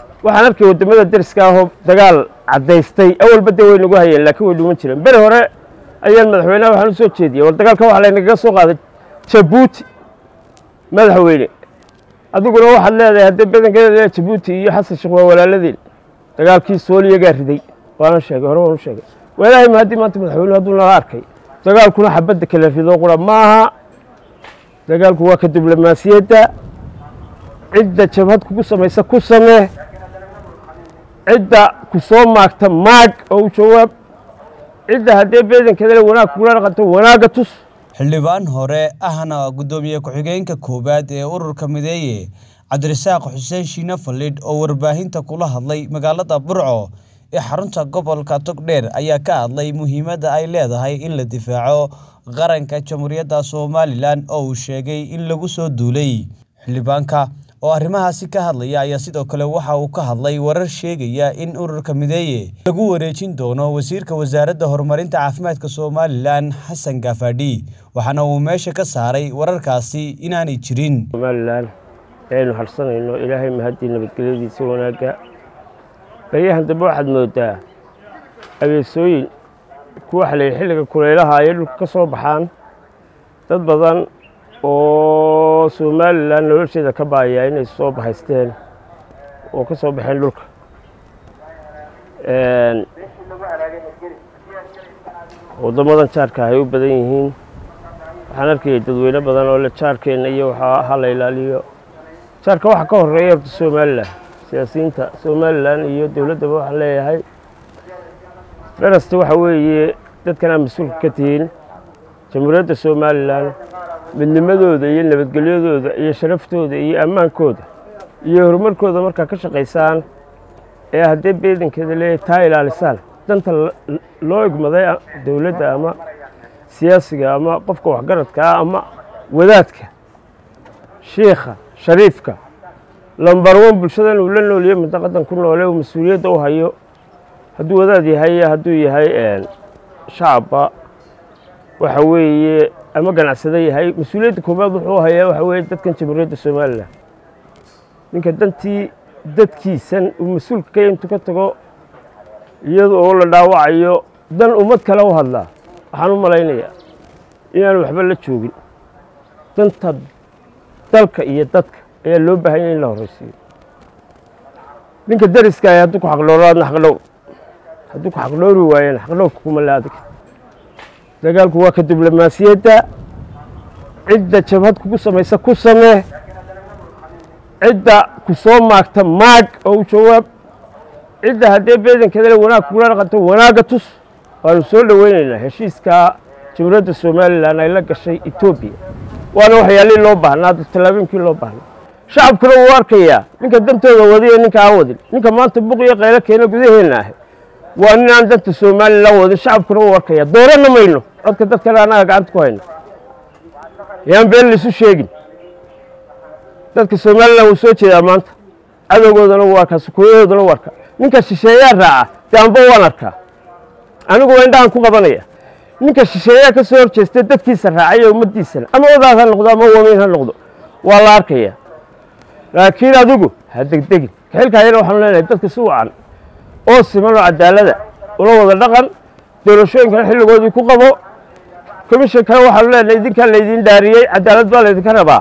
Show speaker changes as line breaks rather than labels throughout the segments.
waxaan arkay waddamada deriska ahoo dagaal caddaystay awalba dee way nagu hayeen laakiin way dhuman jireen beri hore ayaan madaxweynaha waxaan u soo jeediyey war dagaalka waxaa laynagaga soo qaaday jabuuti madaxweyne adiguna waxaad leedahay haddii badankeeda jabuuti iyo xasan sheekh waa walaaladeen dagaalkii sooliyagaa riday waana sheegay hore waan u sheegay walaahi ma haddii maanta madaxweynuhu hadduu nala arkay dagaalkuna xabadda kala rido qura maaha dagaalku waa ka diblomaasiyadda cidda jabhad kugu samaysa ku samee cidda ku soo maagta maag oo u jawaab cidda haddee beedankeedale wanaag kugula dhaqanto wanaagga tus
xildhibaan hore ahna guddoomiye ku-xigeenka koowaad ee ururka mideeye cabdirasaaq xuseen shiine fallidh oo warbaahinta kula hadlay magaalada burco ee xarunta gobolka togdheer ayaa ka hadlay muhiimadda ay leedahay in la difaaco qaranka jamhuuriyadda somalilan oo uu sheegay in lagu soo duulay xildhibaanka oo arrimahaasi ka hadlaya ayaa sidoo kale waxa uu ka hadlay warar sheegaya in ururka mideeye lagu wareejin doono wasiirka wasaaradda horumarinta caafimaadka somalilan xasan gaafadhi waxaana uu meesha ka saaray wararkaasi inaanay jirin
somalilan aynu harsanayno ilaahay mahaddii nabadgelyadiisa wanaagga baryahan dambe waxaad moodaa abeesooyin kuwa xalay xilliga kulaylaha ayay dhulka ka soo baxaan dad badan oo somalilan nolosheeda ka baaya inay soo bahaysteen oo ka soo baxeen dhulka waddamadan jaarka ay u badan yihiin waxaan arkayay dadweyne badan oo le jaarkeenna iyo waxaa ha la ilaaliyo jaarka waxaa ka horeeya horta somalilan siyaasiyiinta somalilan iyo dowladdaba waxaan leeyahay dharasta waxa weeye dadkanaa mas-uulka ka tihiin jamhuuriyadda somalilan midnimadooda iyo nabadgelyadooda iyo sharaftooda iyo ammaankooda iyo horumarkooda markaa ka shaqaysaan ee haddee beedankeeda leeyahay taa ilaalisaan danta loo igmaday dowladda ama siyaasiga ama qofka waxgaradka ah ama wadaadka shiikha shariifka lambar wan bulshadan uu la nooliyo mintaqadan ku noole uu mas-uuliyadda u hayo hadduu wadaad yahay iyo hadduu yahay shacabba waxa weeye ama ganacsado yahay mas-uuliyadda koobaad wuxuu hayaa waxa weeye dadkan jamhuuriyadda somalilan ninka dantii dadkiisan uu mas-uulka ka intuu ka tago iyada oo la dhaawacayo dan ummad kale u hadlaa waxaan u malaynayaa inaanu waxba la joogin danta dalka iyo dadka ayaa loo baahanya in la horraysiiyo ninka dariska ah hadduu ku xaqdhowraadna xaqdhow hadduu ku xaqdhowri waayana xaqdhowrka kuma le adig dagaalku waa ka diblomaasiyadda cidda jabhad kugu samaysa ku samee cidda ku soo maagta maag oo u jawaab cidda haddee beedankeedale wanaag kugula dhaqanto wanaagga tus waanu soo dhoweynaynaa heshiiskaa jamhuuriyadda somalilan ay la gashay etoobiya waana waxyaalihii loo baahnaa tallaabooyinkii loo baahnaa shacabkuna wuu arkayaa ninka dantooda wadiyo ninka aan wadin ninka maanta buqiyo qaylo keena gudaheenna ah waa nin aan danta somalilan wadin shacabkuna wuu arkayaa dooranna mayno codka dadkana annaga gacanta ku hayna yaan been laisu sheegin dadka somalilan wuu soo jeedaa maanta cadowgoodana wuu arkaa sukuuyadoodana wuu arkaa ninka shisheeyaa raaca dee anba waan arkaa anigu waa indhahan ku qabanaya ninka shisheeyaa ka soo horjeestay dadkiisa raacay iyo ummaddiisana ama wadaad ha noqdo ama wamiin ha noqdo waa la arkaya laakiin adigu ha degdegin kaxilkaayana waxaanu leenahay dadka si wacan oo siman oo cadaalada ula wada dhaqan doorashooyinkana xilligoodii ku qabo komishinkana waxaanu leenahay idinkaa laydin dhaariyey cadaalad baa laydinka rabaa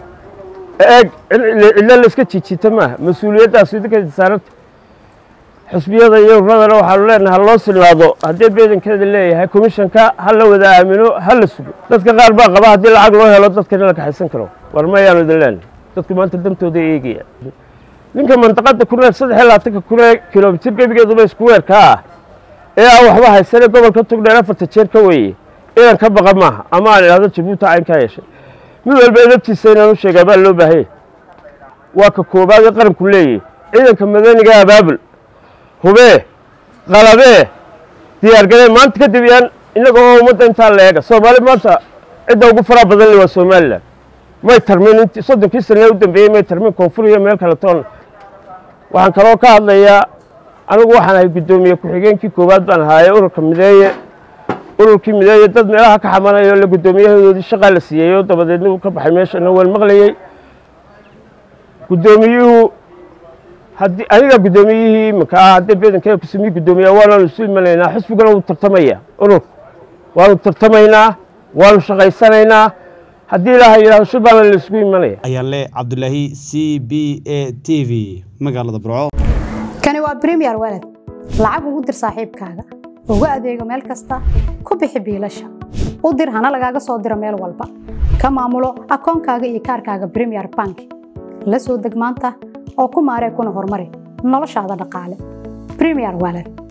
eeg cidlo layska jiijita maaha mas-uuliyaddaas idinka saaranta xusbiyada iyo uradana waxaanu leenahay ha loo silnaado haddii beedankeeda leeyahay komishanka ha la wada aamino ha la sugo dadka qaar baa qaba haddii lacag loo helo dadkana la kaxaysan karo war mayaanu idin leenahay dadku maanta dantooda eegaya ninka mandaqada ku nool saddex iyo labaatanka kun ee kilomitir gebigeeduba isku weerka ah ee aan waxba haysane gobolka tugdheer afarta jeer ka weeye idan ka baqa maaha ama aan idhahdo jabuuti caynkaa yeeshay mid walba edabtiisa inaan u sheegaa baa loo baahanya waa ka koobaad ee qaranku leeyahy ciidanka madaniga abaabul hubee qalabee diyaargaree maanta kadib yaan innaga oo ummadda intaa la eega soomaali maanta cidda ugu faraa badan le waa somalilan may tarmin int soddonkii sanee u dambeeyey may tarmin koonfur iyo meel kale toon waxaan kaloo ka hadlayaa anigu waxaan ahay guddoomiye ku-xigeenkii koowaad baan ahaaye ururka mideeye ururkii mideeye dad meelaha ka xamanayo la guddoomiyahoodii shaqaa la siiyey oo dabadeedna uu ka baxay meeshana waan maqlayey guddoomiyuhu haddii aniga guddoomiyihii iminka ah haddii bedankeeda kusumii guddoomiya waanaanu isu imanaynaa xisbigana wuu tartamaya urur waanu tartamaynaa waanu shaqaysanaynaa haddii ilaaha yidhahdo shir baana la isugu imanaya
ayaale cabdulaahi c b a t v magaalada burco
kani waa bremiyer walad lacag ugu dir saaxiibkaaga ugu adeego meel kasta ku bixi biilasha u dir hana lagaaga soo diro meel walba ka maamulo akoonkaaga iyo kaarkaaga bremiyer bank la soo deg maanta oo ku maaree kuna horumari noloshaada dhaqaale bremiyer walad